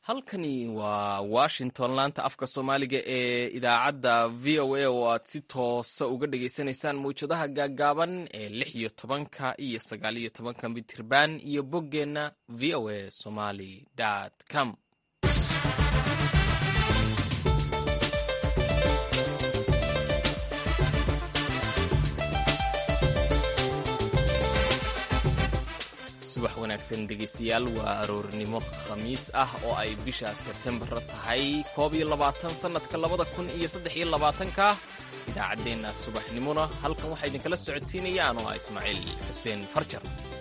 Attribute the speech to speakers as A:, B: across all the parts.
A: halkani waa washington laanta afka soomaaliga ee idaacadda v o a oo aad si toosa uga dhagaysanaysaan mawjadaha gaaggaaban ee lix iyo tobanka iyo sagaal iyo tobanka mitirban iyo boggeenna v o a somaly com subax wanaagsan dhegaystayaal waa aroornimo khamiis ah oo ay bisha sebtembar tahay koob iyo labaatan sannadka labada kun iyo saddex iyo labaatanka idaacaddeenna subaxnimona halkan waxaa idinkala socodsiinaya anoo ah ismaaciil xuseen farjar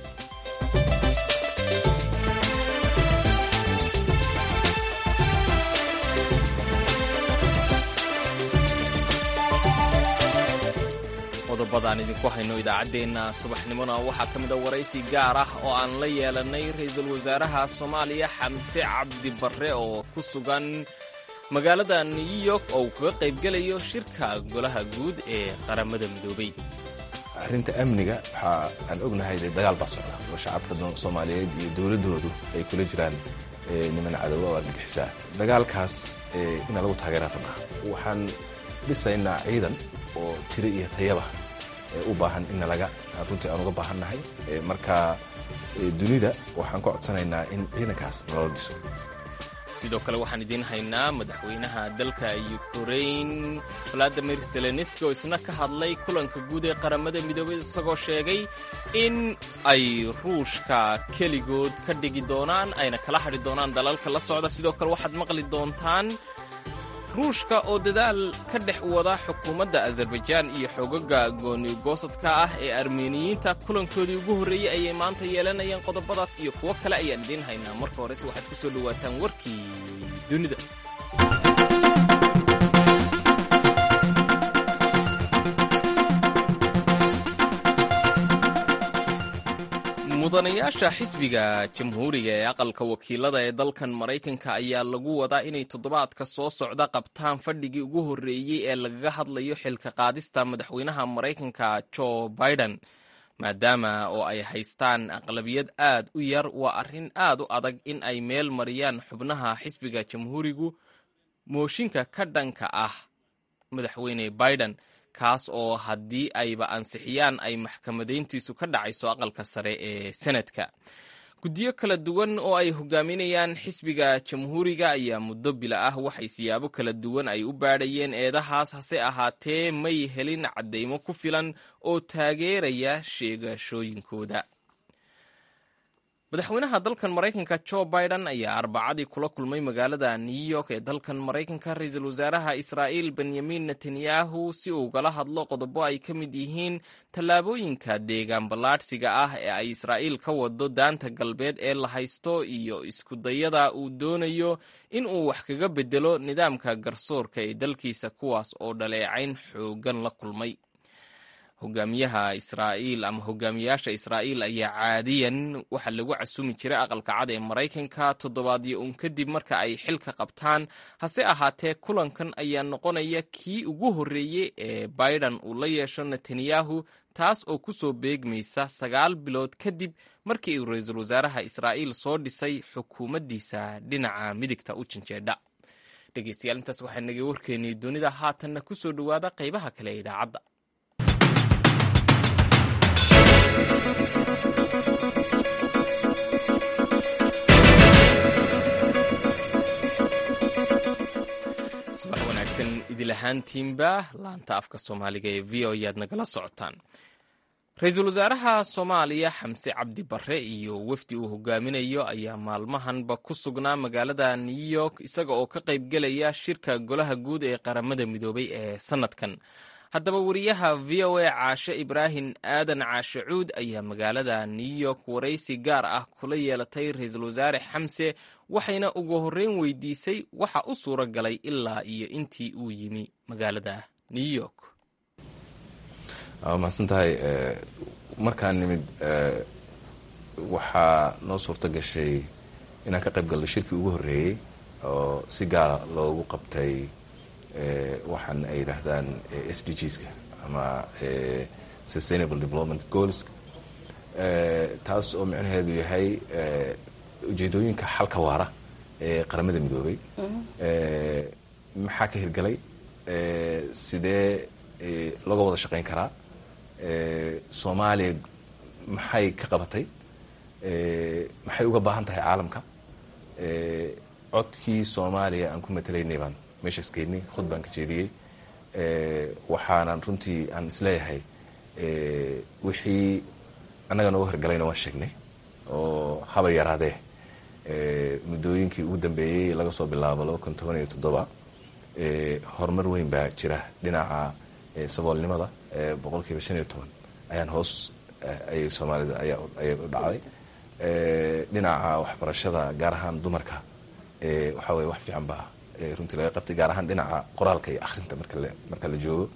A: qodobadaan idinku hayno idaacaddeenna subaxnimona waxaa ka mid a waraysi gaar ah oo aan la yeelannay ra-iisul wasaaraha soomaaliya xamse cabdi barre oo ku sugan magaalada new york oo uu kaga qaybgelayo shirka golaha guud ee qaramada midoobay
B: arrinta amniga waxaa aan ognahay dee dagaal baa socda oo shacabka soomaaliyeed iyo dowladdoodu ay kula jiraan niman cadowga oo argagixisaa dagaalkaas ina lagu taageera rabnaa waxaan dhisaynaa ciidan oo tiro iyo tayaba u baahan in nalaga runtii aan uga baahannahay marka dunida waxaan ka codsanaynaa in ciidankaas naloo dhiso
A: sidoo kale waxaan idiin haynaa madaxweynaha dalka ukrain valadimir zelenski oo isna ka hadlay kulanka guud ee qaramada midoobay isagoo sheegay in ay ruushka keligood ka dhigi doonaan ayna kala hadhi doonaan dalalka la socda sidoo kale waxaad maqli doontaan ruushka oo dadaal ka dhex wada xukuumadda azerbaijaan iyo xoogaga goonigoosadka ah ee armeniyiinta kulankoodii ugu horreeyey ayay maanta yeelanayaan qodobadaas iyo kuwo kale ayaan idiin haynaa marka horese waxaad ku soo dhowaataan warkii dunida mudanayaasha xisbiga jamhuuriga ee aqalka wakiilada ee dalkan maraykanka ayaa lagu wadaa inay toddobaadka soo socda qabtaan fadhigii ugu horreeyey ee lagaga hadlayo xilka qaadista madaxweynaha maraykanka jo biden maadaama oo ay haystaan aqlabiyad aad u yar waa arrin aad u adag in ay meel mariyaan xubnaha xisbiga jamhuurigu mooshinka ka dhanka ah madaxweyne biden kaas oo haddii ayba ansixiyaan ay maxkamadayntiisu ka dhacayso aqalka sare ee senadka guddiyo kala duwan oo ay hogaaminayaan xisbiga jamhuuriga ayaa muddo bila ah waxay siyaabo kala duwan ay u baadhayeen eedahaas hase ahaatee may helin caddaymo ku filan oo taageeraya sheegashooyinkooda madaxweynaha dalkan maraykanka jo biden ayaa arbacadii kula kulmay magaalada new york ee dalkan maraykanka ra-iisul wasaaraha israa'iil benyamin netanyahu si uu ugala hadlo qodobo ay ka mid yihiin tallaabooyinka deegaan ballaadhsiga ah ee ay israa'iil ka wado daanta galbeed ee la haysto iyo iskudayada uu doonayo in uu wax kaga bedelo nidaamka garsoorka ee dalkiisa kuwaas oo dhaleecayn xoogan la kulmay hogaamiyaha israa'iil ama hogaamiyaasha israa'iil ayaa caadiyan waxaa lagu casumi jiray aqalka cad ee maraykanka toddobaadyo uun kadib marka ay xilka qabtaan hase ahaatee kulankan ayaa noqonaya kii ugu horreeyey ee biden uu la yeesho netanyahu taas oo ku soo beegmaysa sagaal bilood kadib markii uu ra-iisul wasaaraha israa'iil soo dhisay xukuumaddiisa dhinaca midigta u janjeedha dhegeystayaal intaas waxaa nagay warkeenii dunida haatanna ku soo dhowaada qaybaha kale ee idaacadda subax wanaagsan idil ahaantiinba laanta afka soomaaliga ee v o ayaad nagala socotaan ra-iisul wasaaraha soomaaliya xamse cabdi barre iyo wefdi uu hogaaminayo ayaa maalmahanba ku sugnaa magaalada new york isaga oo ka qaybgelaya shirka golaha guud ee qaramada midoobay ee sannadkan haddaba wariyaha v o a caashe ibraahim aadan caashe cuud ayaa magaalada new york waraysi gaar ah kula yeelatay ra-iisul wasaare xamse waxayna ugu horreyn weydiisay waxa u suura galay ilaa iyo intii uu yimi magaalada new york
B: waa mahadsan tahay markaan nimid waxaa noo suurto gashay inaan ka qayb galno shirkii ugu horreeyey oo si gaara loogu qabtay waxaan ay yidhaahdaan s d gska ama sustainable development goals taas oo micnaheedu yahay ujeedooyinka xalka waara qaramada midoobay maxaa ka hirgalay sidee looga wada shaqayn karaa soomaaliya maxay ka qabatay maxay uga baahan tahay caalamka codkii soomaaliya aan ku matalaynay baan meeshaas geynay khud baan ka jeediyey waxaanan runtii aan isleeyahay wixii annaga nooga hirgalayna waan sheegnay oo haba yaraadee muddooyinkii ugu dambeeyey laga soo bilaabo laba kun toban iyo toddoba horumar weyn baa jira dhinaca saboolnimada boqol kiiba shan iyo toban ayaan hoos ayay soomaalida ayay u dhacday dhinaca waxbarashada gaar ahaan dumarka waxaa weye wax fiican baa runtii laga qabtay gaar ahaan dhinaca qoraalka iyo akhrinta marka la joogo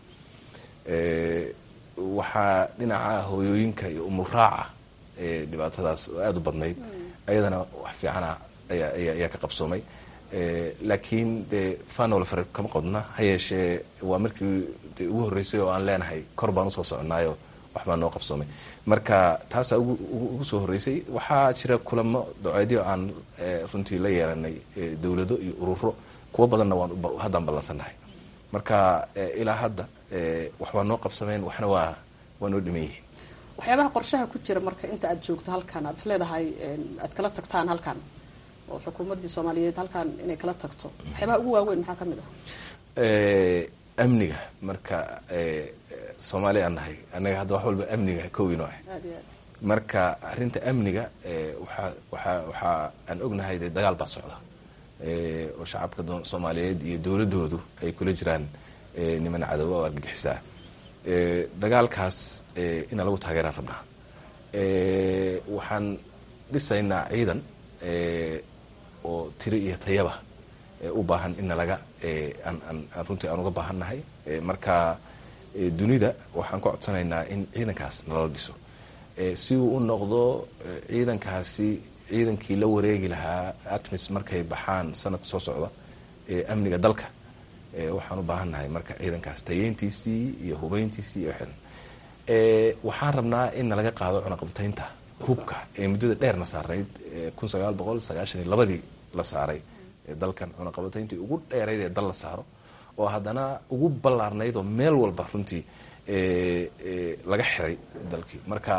B: waxaa dhinaca hooyooyinka iyo umuraaca dhibaatadaas oo aada u badnayd ayadana wax fiicana ayaa ka qabsoomay laakiin dee fanol fare kama qodna ha yeeshee waa markii de ugu horreysay oo aan leenahay kor baan usoo soconaayo waxbaa noo qabsoomay marka taasaa ugu soo horreysay waxaa jira kulamo doceedyo aan runtii la yeelanay dowlado iyo ururo kuwo badanna waan haddaan ballansannahay marka ilaa hadda wax waa noo qabsameen waxna waa waa noo dhiman yihiin
C: waxyaabaha qorshaha ku jira marka inta aad joogto halkan aad isleedahay aad kala tagtaan halkan oo xukuumaddii soomaaliyeed halkan inay kala tagto waxyaabaha ugu waaweyn maxaa ka mid
B: ah amniga marka soomaaliya aan nahay annaga hadda wax walba amniga kowino ah
C: aad iyo aad
B: marka arrinta amniga waxa waxa waxaa aan ognahay dee dagaal baa socda oo shacabka soomaaliyeed iyo dowladoodu ay kula jiraan niman cadowa oo argagixisaa dagaalkaas ina lagu taageeraan rabnaa waxaan dhisaynaa ciidan oo tiri iyo tayaba u baahan in nalaga aan runtii aan uga baahannahay marka dunida waxaan ka codsanaynaa in ciidankaas nalala dhiso si uu u noqdo ciidankaasi ciidankii la wareegi lahaa atmis markay baxaan sanadka soo socda amniga dalka waxaan u baahannahay marka ciidankaas tayeyntiisii iyo hubeyntiisii iyo xiran waxaan rabnaa in nalaga qaado cunaqabtaynta hubka ee muddada dheerna saarnayd kun sagaal boqol sagaashan iyo labadii la saaray dalkan cunaqabatayntii ugu dheerayd ee dal la saaro oo haddana ugu ballaarnayd oo meel walba runtii laga xiray dalkii marka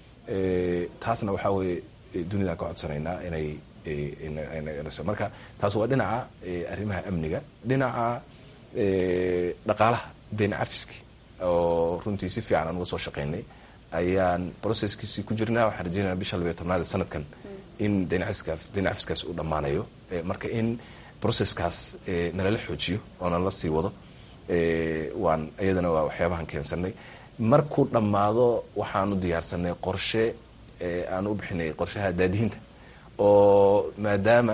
B: taasna waxaa weeye dunidaan ka codsanaynaa inay marka taas waa dhinaca arrimaha amniga dhinaca dhaqaalaha deyn cafiski oo runtii si fiican aan uga soo shaqaynay ayaan processkiisii ku jirnaa waxaan rajeynaya bisha labiyo tobnaad sanadkan in deyn cafiskaas uu dhammaanayo marka in processkaas nalala xoojiyo oo nalala sii wado waan iyadana waa waxyaabahan keensanay markuu dhammaado waxaanu diyaarsanay qorshe aan u bixinay qorshaha daadihinta oo maadaama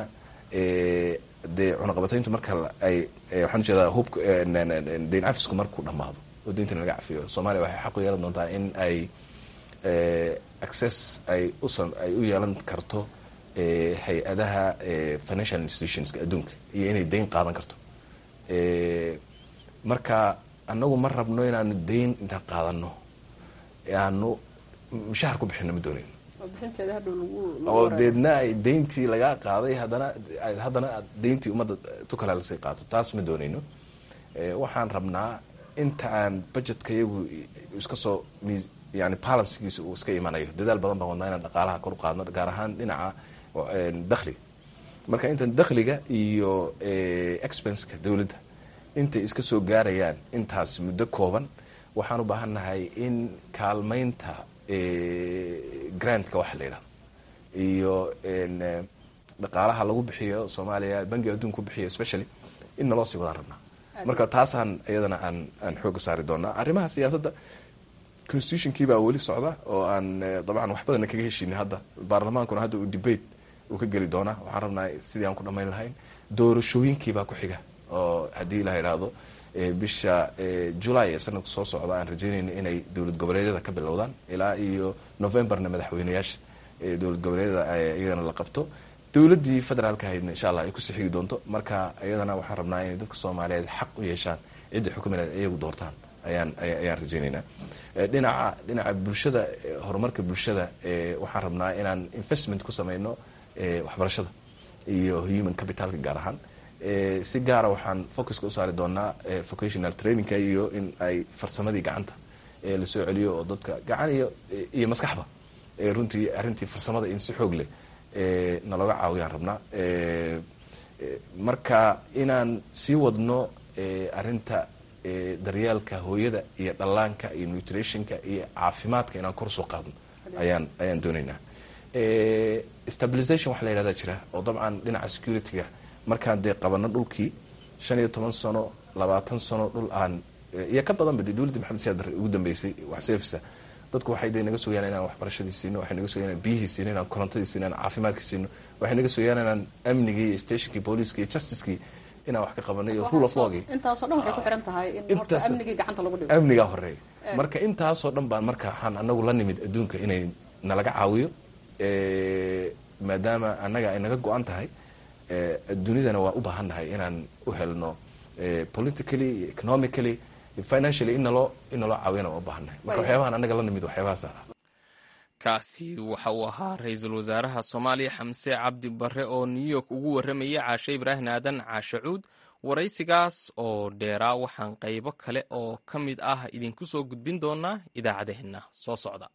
B: dee cunaqabatayntu marka ay waxaan ujeedaa hubka deyn cafisku markuu dhammaado oo deynta laga cafiyo soomaaliya waxay xaq u yeelan doontaa in ay access ay usan ay u yeelan karto hay-adaha financial institutionska adduunka iyo inay deyn qaadan karto marka annagu ma rabno inaanu deyn intaan qaadano aanu mushahar ku bixino ma doonayn
C: oo bixinteeda hadhow lagu
B: oo deedna ay deyntii lagaa qaaday haddana haddana deyntii ummadda tukala lasii qaato taas ma doonayno waxaan rabnaa inta aan budgetka iyagu iska soo yani balancegiisa uu iska imanayo dadaal badan baan wadnaa inaan dhaqaalaha kor u qaadno gaar ahaan dhinaca dakhliga marka intan dakhliga iyo expenseka dowladda intay iska soo gaarayaan intaas muddo kooban waxaan u baahannahay in kaalmaynta grantka waxa la yidhahdo iyo dhaqaalaha lagu bixiyo soomaaliya bangiga adduunka ku bixiyo specially in naloo sii wadaan rabnaa marka taasaan iyadana aan aan xooga saari doonaa arrimaha siyaasadda constitutionkii baa weli socda oo aan dabcan wax badana kaga heshiinin hadda baarlamaankuna hadda uu debate uu ka geli doonaa waxaan rabnaa sidii aan ku dhammayn lahayn doorashooyinkiibaa ku xiga oo haddii la yidhaahdo bisha julay ee sanadka soo socda aan rajeynayno inay dowlad goboleedyada ka bilowdaan ilaa iyo novemberna madaxweyneyaasha dowlad goboleedyada iyagana la qabto dowladdii federaalka ahaydna insha allah ay ku sixigi doonto marka iyadana waxaan rabnaa inay dadka soomaaliyeed xaq u yeeshaan cidda xukumineed iyagu doortaan ayaan ayaan rajeynaynaa dhinaca dhinaca bulshada horumarka bulshada waxaan rabnaa inaan investment ku sameyno waxbarashada iyo human capitalka gaar ahaan si gaara waxaan focuska u saari doonaa vocational trainingka iyo in ay farsamadii gacanta lasoo celiyo oo dadka gacan iyo iyo maskaxba runtii arrintii farsamada in si xoog leh nalooga caawiyaan rabnaa marka inaan sii wadno arrinta daryeelka hooyada iyo dhallaanka iyo nutritionka iyo caafimaadka inaan kor soo qaadno ayaan ayaan doonaynaa stabilization waxa la yihahda jira oo dabcan dhinaca securityga markaan dee qabano dhulkii shan iyo toban sano labaatan sano dhul aan iyo ka badanba dee dowladda maxamed siyaad barre ugu dambeysay wax seefisa dadku waxay de naga sugayaan inaan waxbarashadii siino waxay naga sugayaan inaan biyihii siino inaan korontadii siino inaan caafimaadkii siino waxay naga sugayaan inaan amnigii iyo stationkii booliiskii iyo justicekii inaan wax ka qabanay iyo rule of lawgii
C: intaasoo dhan waxay ku xiran tahay in horta
B: Intaas-
C: amnigii gacanta lagu dhigo
B: amnigaa horeeya marka intaasoo dhan baan marka waxaan anagu la nimid adduunka inay nalaga caawiyo Eh, maadaama annaga ay naga go-an tahay eh, dunidana waa u baahan nahay inaan u helno eh, politically iyo economically iyo financially in naloo in naloo caawiyana waa u baahan nahay marka
C: Waayahay.
B: waxyaabahan annaga la nimid waxyaabahaas ah
A: kaasi waxa uu ahaa ra-iisul wasaaraha soomaaliya xamse cabdi barre oo new york ugu warramaya caashe ibraahim aadan caashe cuud waraysigaas oo dheeraa waxaan qaybo kale oo ka mid ah idinku soo gudbin doonaa idaacadaheenna soo socda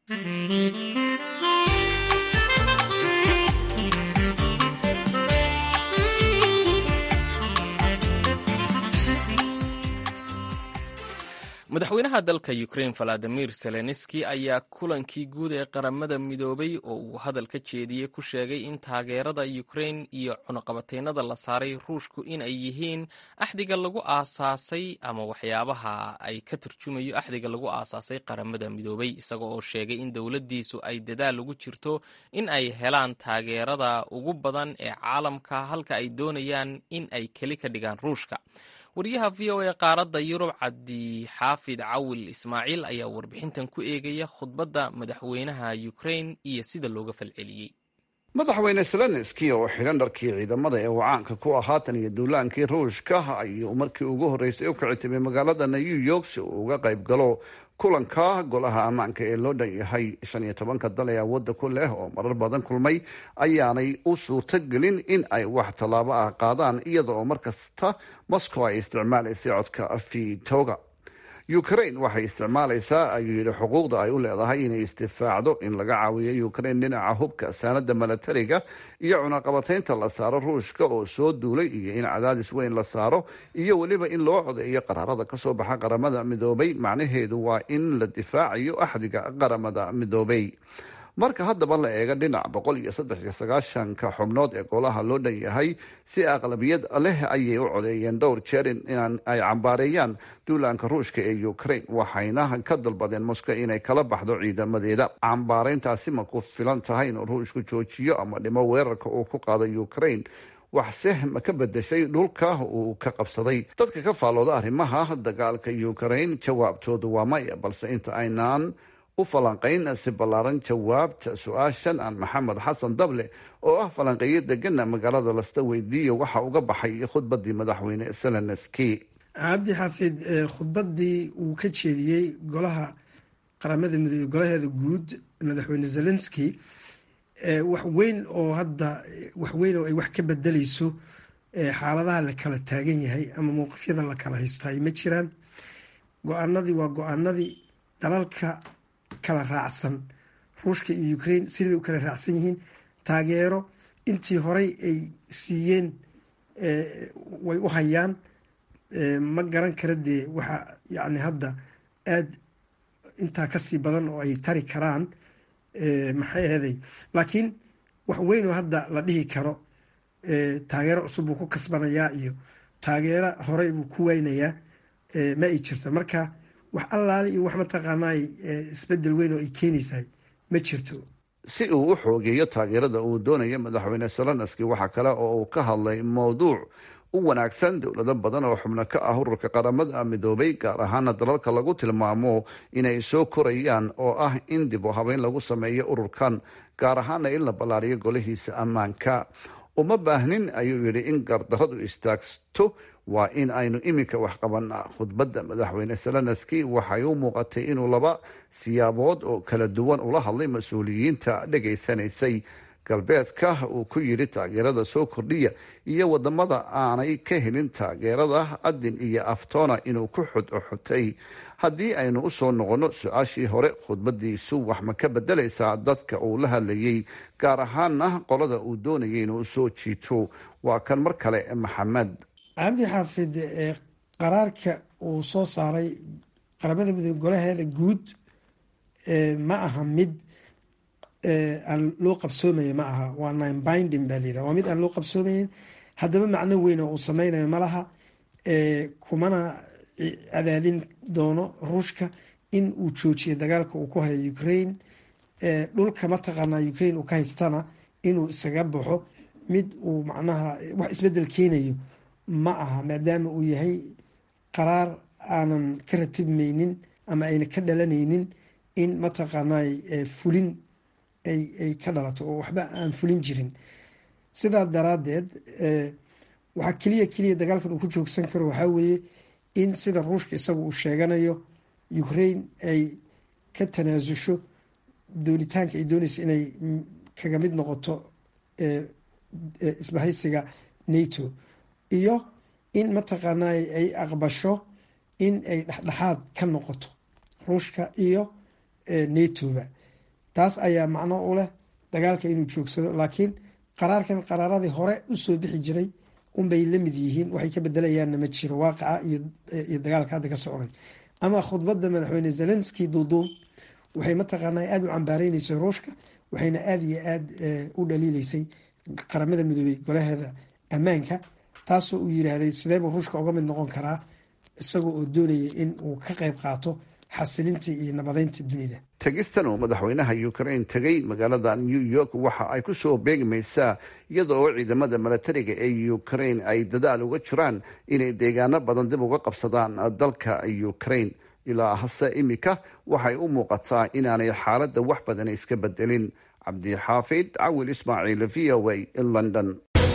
A: madaxweynaha dalka ukraine valadimir zelenski ayaa kulankii guud ee qaramada midoobay oo uu hadal ka jeediyey ku sheegay in taageerada ukraine iyo cunuqabateynada la saaray ruushku in ay yihiin axdiga lagu aasaasay ama waxyaabaha ay ka turjumayo axdiga lagu aasaasay qaramada midoobay isaga oo sheegay in dowladdiisu ay dadaal ugu jirto in ay helaan taageerada ugu badan ee caalamka halka ay doonayaan in ay keli ka dhigaan ruushka wariyaha v o a qaaradda yurub cabdixaafid cawil ismaaciil ayaa warbixintan ku eegaya khudbadda madaxweynaha ukraine iyo sida looga falceliyey
D: madaxweyne zelenski oo xidhan dharkii ciidamada ee uu caanka ku ah haatan iyo duulaankii ruushka ayuu markii ugu horreysay u kici timay magaalada new york si uu uga qayb galo kulanka golaha ammaanka ee loo dhan yahay shan iyo tobanka dal ee awoodda ku leh oo marar badan kulmay ayaanay u suurtogelin in ay wax tallaabo ah qaadaan iyada oo mar kasta moscow ay isticmaalaysay codka vitoga ukraine waxay isticmaalaysaa ayuu yidhi xuquuqda ay u leedahay inay isdifaacdo in laga caawiyo ukraine dhinaca hubka saanada milatariga iyo cunaqabateynta la saaro ruushka oo soo duulay iyo in cadaadis weyn la saaro iyo weliba in loo codeeyo qaraarada kasoo baxa qaramada midoobay macnaheedu waa in la difaacayo axdiga qaramada midoobay marka haddaba la eega dhinac boqol iyo saddex iyo sagaashanka xubnood ee golaha loo dhan yahay si aqlabiyad leh ayay u codeeyeen dhowr jeer in inaan ay cambaareeyaan duulaanka ruushka ee ukraine waxayna ka dalbadeen moscow inay kala baxdo ciidamadeeda cambaareyntaasi ma ku filan tahay inuu ruushku joojiyo ama dhimo weerarka uu ku qaado ukraine waxse ma ka bedeshay dhulka uu ka qabsaday dadka ka faallooda arrimaha dagaalka ukraine jawaabtoodu waa maya balse inta aynaan u falanqayn si ballaaran jawaabta su-aashan aan maxamed xasan dable oo ah falanqeeyo degana magaalada lasta weydiiyo waxa uga baxay khudbadii madaxweyne zelenski
E: cabdi xaafid khudbadii uu ka jeediyey golaha qaramada midoobe golaheeda guud madaxweyne zelenski wax weyn oo hadda wax weyn oo ay wax ka bedeleyso xaaladaha la kala taagan yahay ama mowqifyada la kala haysto ay ma jiraan go-aanadii waa go-aanadii dalalka kala raacsan ruushka iyo ukraine sidii bay u kala raacsan yihiin taageero intii horey ay siiyeen way u hayaan ma garan kara dee waxa yacni hadda aada intaa kasii badan oo ay tari karaan maxay aheday laakiin wax weyn oo hadda la dhihi karo taageero cusub buu ku kasbanayaa iyo taageero horey buu ku weynayaa ma ay jirto marka wax allaale iyo wax mataqaanaa isbedel weyn oo ay keenaysahay ma jirto
D: si uu u xoogeeyo taageerada uu doonayo madaxweyne zelenski waxaa kale oo uu ka hadlay mowduuc u wanaagsan dowlado badan oo xubno ka ah ururka qaramada midoobay gaar ahaana dalalka lagu tilmaamo inay soo korayaan oo ah in dib u habeyn lagu sameeyo ururkan gaar ahaana in la ballaariyo golihiisa ammaanka uma baahnin ayuu yidhi in gardaradu istaagto waa in aynu iminka wax qabanaa khudbadda madaxweyne zelenski waxay u muuqatay inuu laba siyaabood oo kala duwan ula hadlay mas-uuliyiinta dhegaysanaysay galbeedka uu ku yidhi taageerada soo kordhiya iyo wadamada aanay ka helin taageerada adin iyo aftoona inuu ku xodxotay haddii aynu usoo noqonno su-aashii hore khudbadiisu wax ma ka bedelaysaa dadka uu la hadlayay gaar ahaana qolada uu doonayay inuu soo jiito waa kan mar kale maxamed
E: cabdi xaafid qaraarka uu soo saaray qaramada midoobe golaheeda guud ma aha mid aan loo qabsoomaya ma aha waa nine binding baa layidhaha waa mid aan loo qabsoomayn haddaba macno weyn oo uu sameynayo ma laha kumana cadaadin doono ruushka in uu joojiyo dagaalka uu ku hayo ukraine dhulka mataqaanaa ukraine uu ka haystana inuu isaga baxo mid uu macnaha wax isbedel keenayo ma aha maadaama uu yahay qaraar aanan ka ratibmaynin ama ayna ka dhalanaynin in mataqaanaa fulin ay ka dhalato oo waxba aan fulin jirin sidaa daraadeed waxaa keliya keliya dagaalkan uu ku joogsan karo waxaa weeye in sida ruushka isagu uu sheeganayo ukraine ay ka tanaasusho doonitaanka ay doonayso inay kaga mid noqoto isbahaysiga nato iyo in mataqaanaa ay aqbasho in ay dhexdhexaad ka noqoto ruushka iyo natoba taas ayaa macno u leh dagaalka inuu joogsado laakiin qaraarkan qaraaradii hore usoo bixi jiray unbay la mid yihiin waxay ka bedelayaanna ma jiro waaqaca iyo dagaalka hadda ka socday ama khudbadda madaxweyne zelenski duuduub waxay mataqaanaa aada u cambaareynaysa ruushka waxayna aada iyo aada u dhaliileysay qaramada midoobey golaheeda ammaanka taasoo uu yiraahday sideebuu ruushka uga mid noqon karaa isagoo oo doonaya in uu ka qeyb qaato xasilinta iyo nabadeynta dunida
D: tegistan uu madaxweynaha ukraine tegay magaalada new york waxa ay kusoo beegmaysaa iyada oo ciidamada milatariga ee ukraine ay dadaal uga jiraan inay deegaano badan dib uga qabsadaan dalka ukraine ilaa hase imika waxay u muuqataa inaanay xaaladda wax badan iska bedelin cabdixaafid cawil ismaaciil v o a london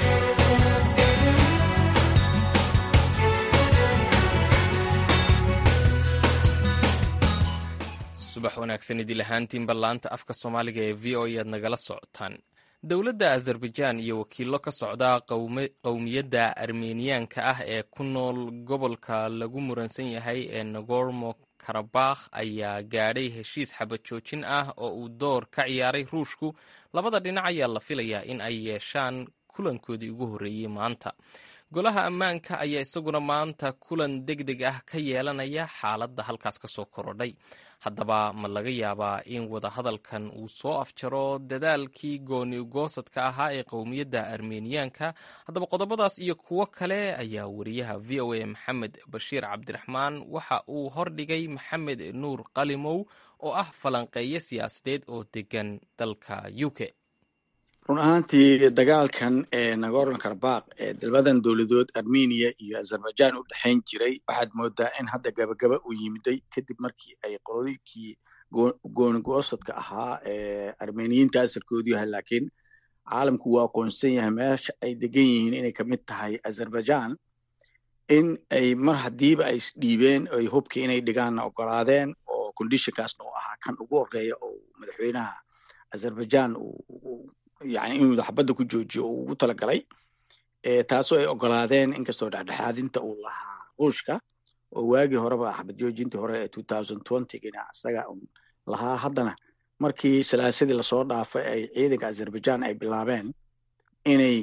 A: subax wanaagsan idil ahaantiinba laanta afka soomaaliga ee v o aad nagala socotaan dowladda azerbaijaan iyo wakiillo ka socda qowmiyadda armeniyaanka ah ee ku nool gobolka lagu muransan yahay ee nagormo karabakh ayaa gaadhay heshiis xabad joojin ah oo uu door ka ciyaaray ruushku labada dhinac ayaa la filayaa in ay yeeshaan kulankoodii ugu horreeyey maanta golaha ammaanka ayaa isaguna maanta kulan deg deg ah ka yeelanaya xaaladda halkaas ka soo korodhay haddaba ma laga yaabaa in wadahadalkan uu soo afjaro dadaalkii gooni goosadka ahaa ee qowmiyadda armeniyaanka haddaba qodobadaas iyo kuwo kale ayaa wariyaha v o a maxamed bashiir cabdiraxmaan waxa uu hordhigay maxamed nuur qalimow oo ah falanqeeyo siyaasadeed oo degan dalka u k
F: run ahaantii dagaalkan ee nagorno karbakh ee dalbadan dowladood armenia iyo azerbaijan u dhexayn jiray waxaad moodaa in hadda gabagaba uu yimiday kadib markii ay qolooyinkii goonigo-osadka ahaa ee armeniyiinta asalkoodu yahay laakiin caalamku waa aqoonsan yahay meesha ay degan yihiin inay kamid tahay azerbaijan in ay mar haddiiba ay isdhiibeen ay hubkii inay dhigaanna ogolaadeen oo conditionkaasna uu ahaa kan ugu horeeya oo madaxweynaha azerbaijan yani inuu xabadda ku joojiyo uu ugu talagalay taasoo ay ogolaadeen inkastoo dhexdhexaadinta uu lahaa ruushka oo waagii horeba xabad joojintii hore ee two thousand twentygina isaga lahaa haddana markii salaasadii lasoo dhaafay ay ciidanka azerbaijan ay bilaabeen inay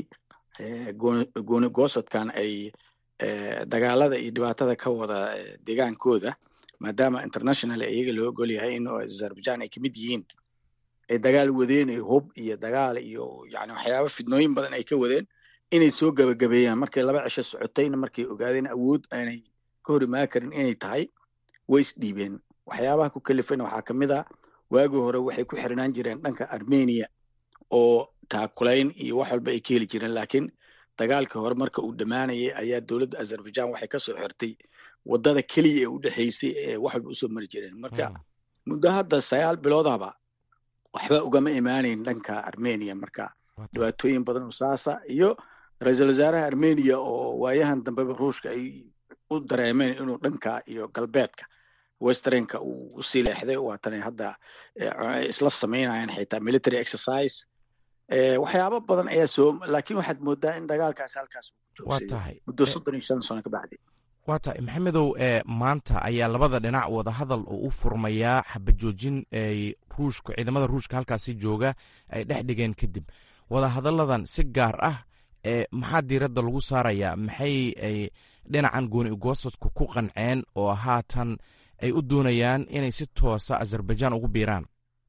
F: gooni goosadkan ay dagaalada iyo dhibaatada ka wada deegaankooda maadaama international iyaga loo ogol yahay in azerbaijan ay kamid yihiin ay dagaal wadeen hub iyo dagaal iyo yani waxyaaba fidnooyin badan ay ka wadeen inay soo gabagabeeyaan markay laba cisho socotayna markay ogaadeen awood aanay ka hor imaan karin inay tahay way isdhiibeen waxyaabaha ku kalifayna waxaa kamid a waagii hore waxay ku xirnaan jireen dhanka armenia oo taakulayn iyo wax walba ay ka heli jireen laakiin dagaalkii hore marka uu dhammaanayay ayaa dowladda azerbaijan waxay kasoo xirtay wadada keliya ee u dhexaysay ee wax walba usoo mari jireen marka muddo hadda sagaal biloodaba waxba ugama imaanayn dhanka armenia marka dhibaatooyin badan oo saasa iyo ra-iisul wasaaraha armenia oo waayahan dambeba ruushka ay u dareemeen inuu dhanka iyo galbeedka westernka uu usii leexday waatanay hadda isla sameynayaan xitaa military exercise waxyaabo badan ayaa soo laakiin waxaad moodaa in dagaalkaas halkaas
G: waa tahay
F: muddo soddon iyo shan sano ka bacdi
G: waa tahay maxamedow maanta ayaa labada dhinac wadahadal oo u furmayaa xabajoojin ay ruushka ciidamada ruushka halkaasi jooga ay dhex dhigeen kadib wadahadalladan si gaar ah maxaa diiradda lagu saarayaa maxay ay dhinacan gooni ugoosadku ku qanceen oo haatan ay u doonayaan inay si toosa azerbaijan ugu biiraan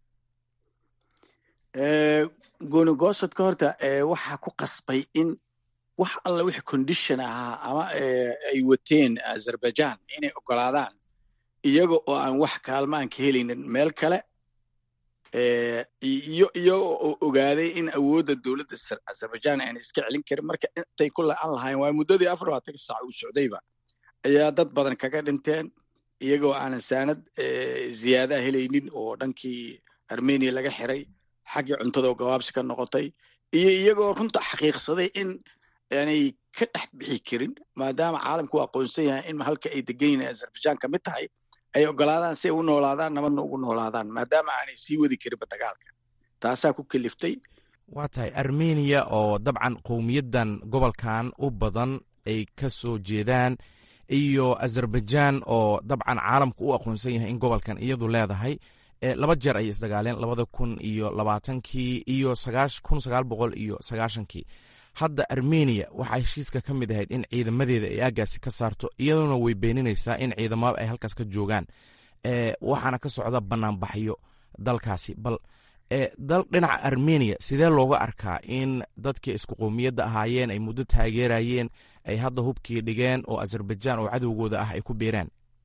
F: gooni goosadka horta waxaa ku qasbay in wax alla wixii condition ahaa ama ay wateen azerbaijan inay ogolaadaan iyaga oo aan wax kaalmaan ka helaynin meel kale iyo iyaga oo ogaaday in awoodda dowladda azerbaijan aanay iska celin karin marka intay ku la-an lahayn waa muddadii afar labaatan saac uu socdayba ayaa dad badan kaga dhinteen iyagoo aanan saanad ziyaadaha helaynin oo dhankii armenia laga xiray xaggii cuntada oo gabaabsi ka noqotay iyo iyagoo runta xaqiiqsaday in aanay ka dhex bixi karin maadaama caalamku u aqoonsan yahay in halka ay degan yihiin azerbaijan ka mid tahay ay ogolaadaan si ay u noolaadaan nabadna ugu noolaadaan maadaama aanay sii wadi karinba dagaalka taasaa ku keliftay
G: waa tahay armeniya oo dabcan qowmiyaddan gobolkan u badan ay ka soo jeedaan iyo azerbaijan oo dabcan caalamku u aqoonsan yahay in gobolkan iyadu leedahay laba jeer ayay isdagaaleen labada kun iyo labaatankii iyo kun sagaal boqol iyo sagaashankii hadda armeniya waxaa heshiiska ka mid ahayd in ciidamadeeda ay aagaasi ka saarto iyaduna way beeninaysaa in ciidamada ay halkaas ka joogaan waxaana ka socda banaanbaxyo dalkaasi bal dal dhinaca armeniya sidee looga arkaa in dadkii isku qowmiyadda ahaayeen ay muddo taageerayeen ay hadda hubkii dhigeen oo azerbaijan oo cadowgooda ah ay ku biireen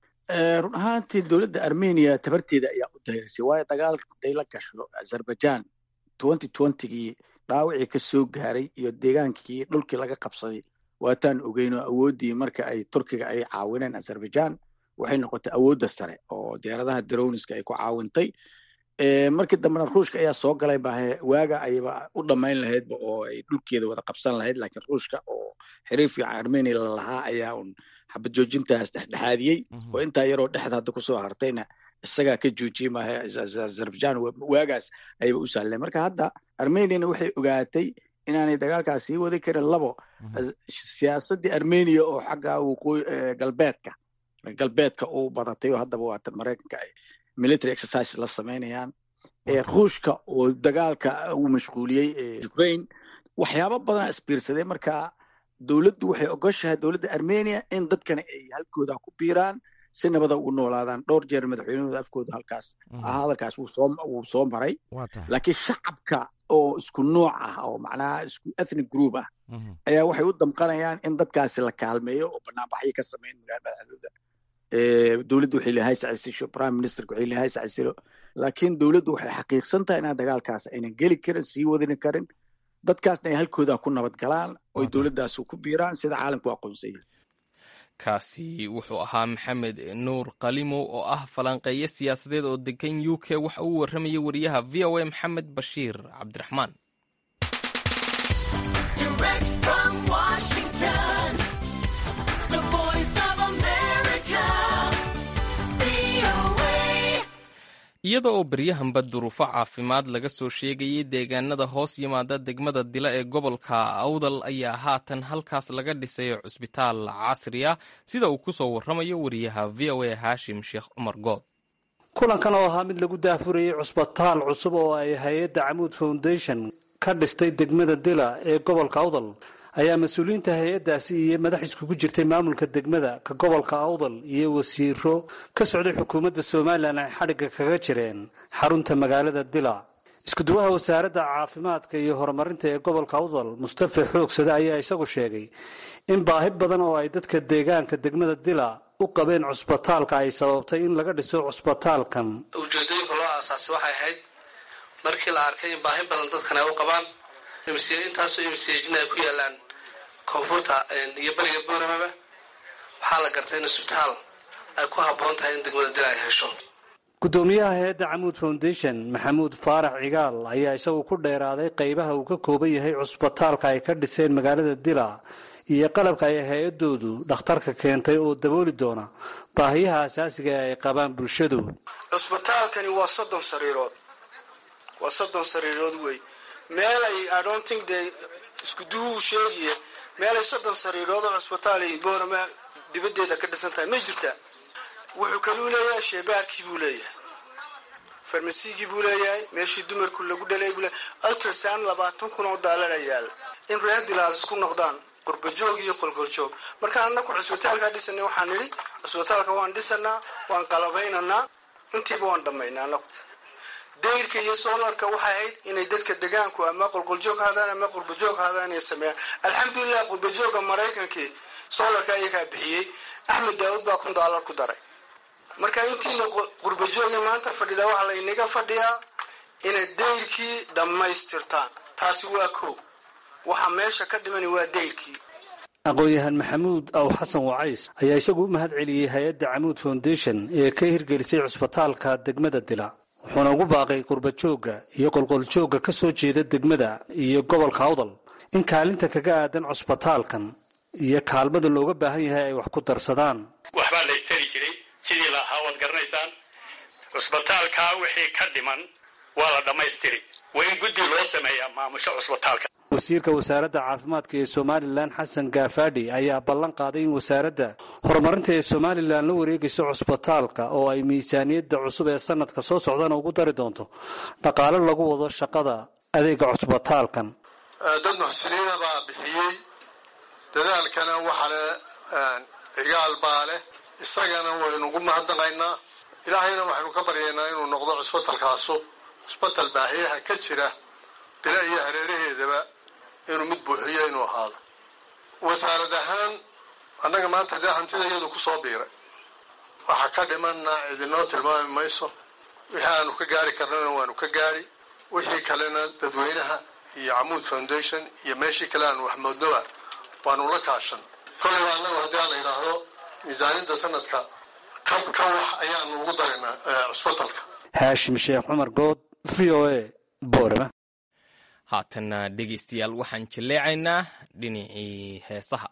F: run ahaantii dowladda armeniya tabarteeda ayaa u dahirsay waayo dagaal haday la gasho azerbaijan twenty twentygii dhaawacii ka soo gaaray iyo deegaankii dhulkii laga qabsaday waataan ogeynoo awooddii marka ay turkiga ay caawineen azerbaijan waxay noqotay awoodda sare oo diyaaradaha daroniska ay ku caawintay markii dambena ruushka ayaa soo galay bahe waaga ayba u dhammayn lahaydba oo ay dhulkeeda wada qabsan lahayd laakiin ruushka oo xiriir fiican armenia lalahaa ayaa un xabad joojintaas dhexdhexaadiyey oo intaa yaroo dhexda hadda kusoo hartayna isagaa ka joojiyey maaha azerbaijan waagaas ayba u sahleen marka hadda armeniana waxay ogaatay inaanay dagaalkaas sii wadi karin labo siyaasaddii armenia oo xagga waqooyi galbeedka galbeedka u badatay oo haddaba waata maraykanka ay military exercises la samaynayaan ruushka oo dagaalka uu mashquuliyey ukraine waxyaabo badanaa isbiirsaday marka dowladdu waxay ogoshahay dowladda armenia in dadkana ay halkooda ku biiraan si nabada ugu noolaadaan dhowr jeer madaxweynahooda afkooda halkaas hadalkaas wuu soo maray laakiin shacabka oo isku nooc ah oo macnaha isku ethnic group ah ayaa waxay u damqanayaan in dadkaasi la kaalmeeyo oo banaanbaxyo ka sameyn magaalada dhexdooda dowladdu waxay leeyahay sacasisho prime ministerka waxay leeyahay sacasilo laakiin dowladdu waxay xaqiiqsan tahay inaa dagaalkaas aynan geli karin sii wadini karin dadkaasna ay halkooda ku nabad galaan oo dowladdaas ku biiraan sida caalamku aqoonsan yahay
A: kaasi wuxuu ahaa maxamed nuur qalimow oo ah falanqeeyo siyaasadeed oo degan u k waxa uu warramayay wariyaha v o a maxamed bashiir cabdiraxmaan iyada oo beryahanba duruufo caafimaad laga soo sheegayay deegaanada hoos yimaada degmada dila ee gobolka awdal ayaa haatan halkaas laga dhisay cusbitaal casri ah sida uu ku soo warramayo wariyaha v o a haashim sheekh cumar good
H: kulankan oo ahaa mid lagu daafurayay cusbitaal cusub oo ay hay-adda camuud foundation ka dhistay degmada dila ee gobolka awdal ayaa mas-uuliyiinta hay-addaasi iyo madax iskugu jirtay maamulka degmada ka gobolka awdal iyo wasiiro ka socday xukuumadda somalilan ay xadhigga kaga jireen xarunta magaalada dila iskuduwaha wasaaradda caafimaadka iyo horumarinta ee gobolka awdal mustafa xoogsade ayaa isagu sheegay in baahi badan oo ay dadka deegaanka degmada dila u qabeen cusbitaalka ay sababtay in laga dhiso cusbitaalkan
I: ujeedooyinka loo aasaasay waxay ahayd markii la arkay in baahi badan dadkan ay u qabaan intaasoo imsjin ay ku yaalaan koonfurta iyo beriga booremaba waxaa la gartay in isbitaal ay ku habboon tahay in degmada dila ay hesho
H: gudoomiyaha hay-adda camuud foundation maxamuud faarax cigaal ayaa isagu ku dheeraaday qaybaha uu ka kooban yahay cusbitaalka ay ka dhiseen magaalada dila iyo qalabka ay hay-adoodu dhakhtarka keentay oo dabooli doona baahiyaha asaasiga ee ay qabaan bulshadu
J: cusbitaalkani waa soddon sariirood waa soddon sariirood wey meelay idonting dee iskuduhuu sheegiye meelay soddon sariirood oo cusbitaal iyo boorama dibaddeeda ka dhisan tahay may jirtaa wuxuu kaluu leeyahay sheebaarkii buu leeyahay farmasigii buu leeyahay meeshii dumarku lagu dhalay buu leeyahay ultrasound labaatan kun oo daalana yaal in reer dilaal isku noqdaan qurbajoog iyo qolqoljoog markaan annaku cusbitaalkaa dhisanay waxaan nidhi cusbitaalka waan dhisanaa waan qalabaynaynaa intiiba waan dhammaynaa annaku dayrka iyo soolarka waxay ahayd inay dadka degaanku ama qolqoljoog haadaan ama qurbajoog haadaan inay sameeyaan alxamdulilah qurbajooga maraykankii soolarka ayagaa bixiyey axmed daawud baa kun daalar ku daray marka intiina qurbajooga maanta fadhida waxaa laynaga fadhiyaa inay dayrkii dhammaystirtaan taasi waa kow waxa meesha ka dhimani waa dayrkii
H: aqoon-yahan maxamuud aw xasan wacays ayaa isagu u mahad celiyey hay-adda camuud foundation ee ka hirgelisay cusbitaalka degmada dila wuxuuna ugu baaqay qurbajoogga iyo qolqoljoogga ka soo jeeda degmada iyo gobolka awdal in kaalinta kaga aadan cusbitaalkan iyo kaalmada looga baahan yahay ay wax ku darsadaan
K: waxbaa la istari jiray sidii la ahaa waad garanaysaan cusbitaalkaa wixii ka dhiman waa la dhammaystiri waa in guddi loo sameeyaa maamusho cusbitaalka
H: wasiirka wasaaradda caafimaadka ee somalilan xasan gaafadhi ayaa ballan qaaday in wasaaradda horumarinta ee somalilan la wareegayso cusbitaalka oo ay miisaaniyadda cusub ee sanadka soo socdana ugu dari doonto dhaqaale lagu wado shaqada adeega cusbitaalkan
L: dad muxsiniina baa bixiyey dadaalkana waxa le cigaal baa leh isagana waynugu mahadnaqaynaa ilaahayna waxaynu ka baryaynaa inuu noqdo cusbitalkaasu cusbital baahiyaha ka jira dila iyo hareeraheedaba inuu mid buuxiyo inuu ahaado wasaarad ahaan annaga maanta dee hantida iyadu ku soo biiray waxa ka dhimanna idinoo tilmaami mayso wixii aanu ka gaari karnana waanu ka gaari wixii kalena dadweynaha iyo camuud foundation iyo meeshii kale aanu wax moodnoba waanu la kaashan kollayba annagu haddii aan la yidhaahdo miisaaniyadda sanadka ka ka wax ayaanu ugu daraynaa cusbitalka
H: haashim sheekh cumar good v o a boorama
A: haatanna dhegaystayaal waxaan jilleecaynaa dhinacii heesaha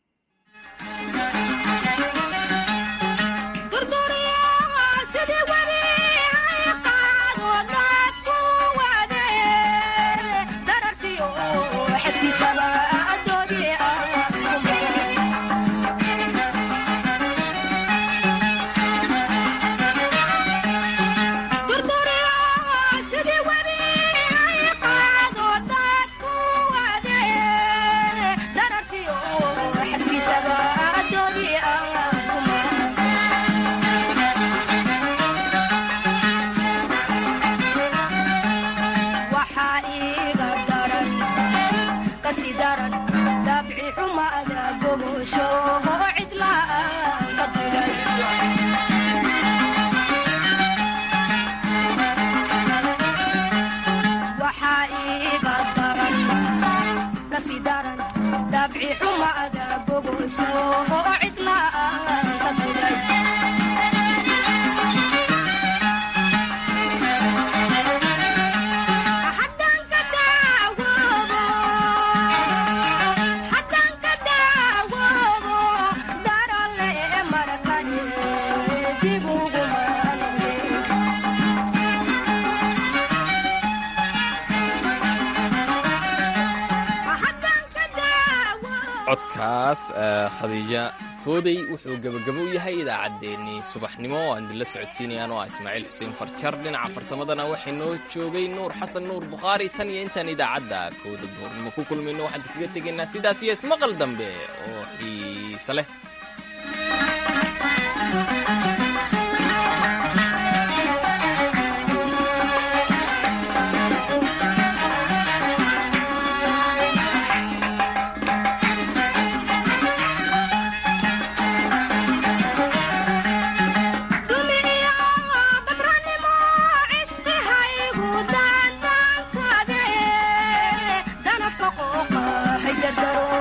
A: codkaas khadiija foodey wuxuu gebagabo u yahay idaacaddeenii subaxnimo oo aan dila socodsiinayaan oo ah ismaaciil xuseen farjar dhinaca farsamadana waxay noo joogay nuur xasan nuur bukhaari tan iyo intaan idaacadda kowda duhurnimo ku kulmayno waxaan kaga tegaynaa sidaas iyo ismaqal dambe oo xiise leh
M: Haydar daro